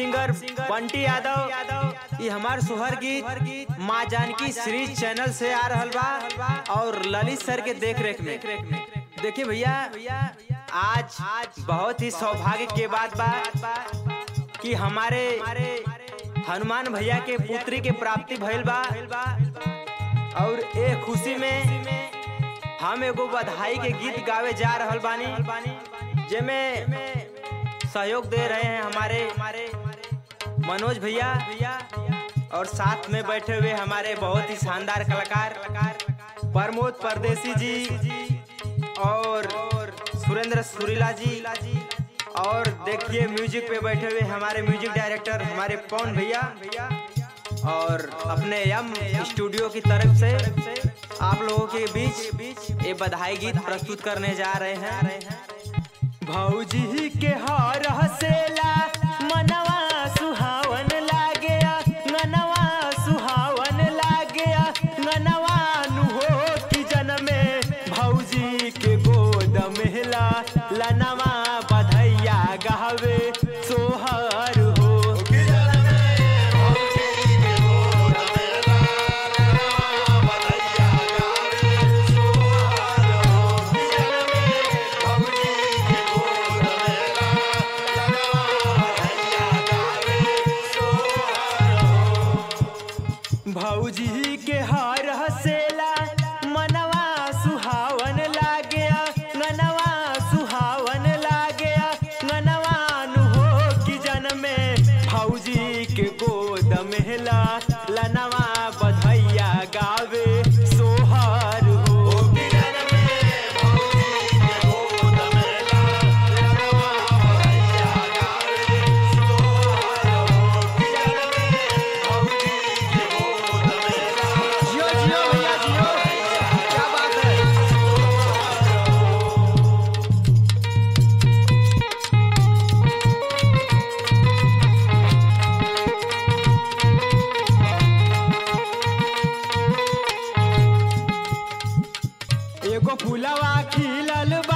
singer Bunty Yadav ये हमार सुहर गीत माँ जानकी सीरीज चैनल से आ रहल बा और ललित सर के देख रेख में देखिए भैया आज बहुत ही सौभाग्य के बात बा कि हमारे हनुमान भैया के पुत्री के प्राप्ति भइल बा और ए खुशी में हम एगो बधाई के गीत गावे जा रहल बानी जेमे सहयोग दे रहे हैं हमारे हमारे मनोज भैया भैया और साथ में बैठे हुए हमारे बहुत ही शानदार कलाकार प्रमोद परदेसी जी और सुरेंद्र सुरीला जी और देखिए म्यूजिक पे बैठे हुए हमारे म्यूजिक डायरेक्टर हमारे पवन भैया और अपने यम स्टूडियो की तरफ से आप लोगों के बीच बीच ये बधाई गीत प्रस्तुत करने जा रहे हैं भौजी के हार हसेला मनवा सुहावन लागे ननवा सुहावन लागे ननवा नु हो कि जनमे भौजी के गोद मेला लनवा बधैया गावे सोहर हो भौजी के हार हसेला मनवा सुहावन लागे ननवा सुहावन लागे ननवा नु हो कि जनमे भौजी के गोद मेला लनवा बधैया गावे सोहर हो जियो जियो भैया जियो क्या बात है एगो फुलवा खिलल बा